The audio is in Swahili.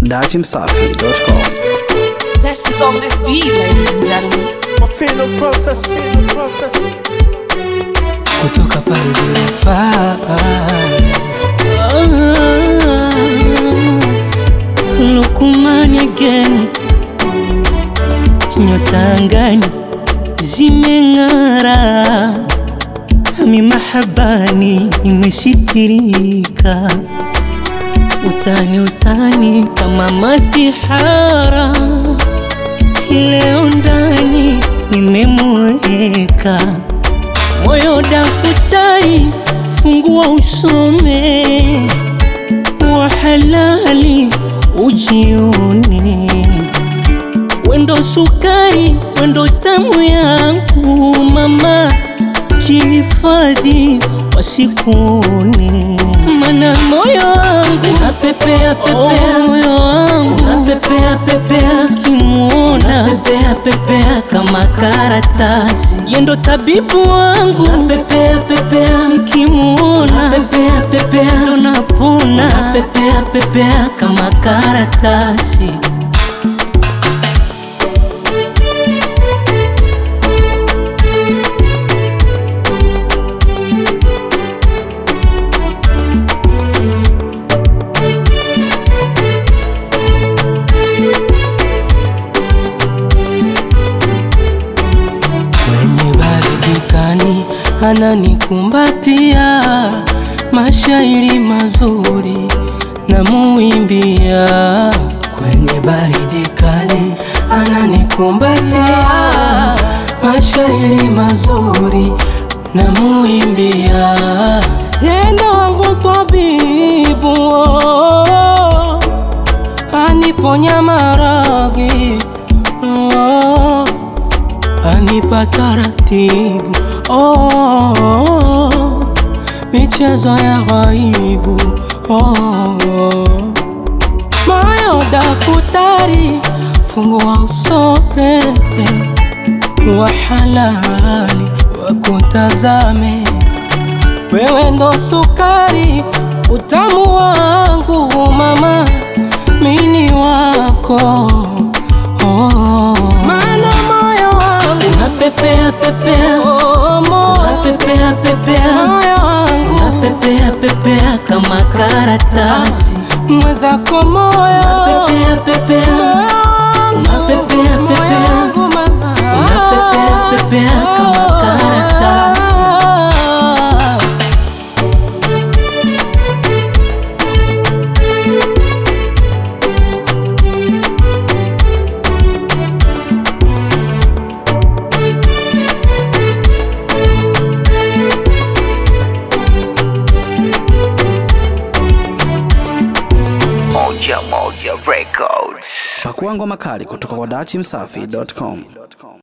datimsafi.com. Zest is on this beat, ladies and gentlemen. Feel process, feel process. kutoka pale zinafaa Lukumani again nyota angani zimeng'ara mi mahabani imeshitirika utani utani kama masihara leo ndani nimemweka moyo daftari, fungua usome wa halali ujione, wendo sukari, wendo tamu yangu mama, jihifadhi wasikuone, mana moyo wangu unapepea pepea, moyo wangu unapepea pepea, kimuona unapepea pepea kama karatasi, yendo tabibu wangu unapepea pepea, nikimuona unapepea pepea, ndo napona unapepea pepea kama karatasi. kwenye baridi kani ananikumbatia, mashairi mazuri na muimbia. Kwenye baridi kali ananikumbatia, mashairi mazuri na muimbia. Yendo wangu tabibu oh, aniponya maradhi oh, anipa taratibu oh, michezo ya ghaibu oh, moyo dafutari fungua usome wa halali wakutazame wewe ndo sukari utamu wangu mama mini wako oh. Maana moyo wangu unapepea pepea oh, moyo unapepea pepea moyo wangu unapepea pepea kama karatasi mwezako moyo unapepea pepea unapepea pepea unapepea pepea kama karatasi Pakua ngoma kali kutoka kwa datimsafi.com.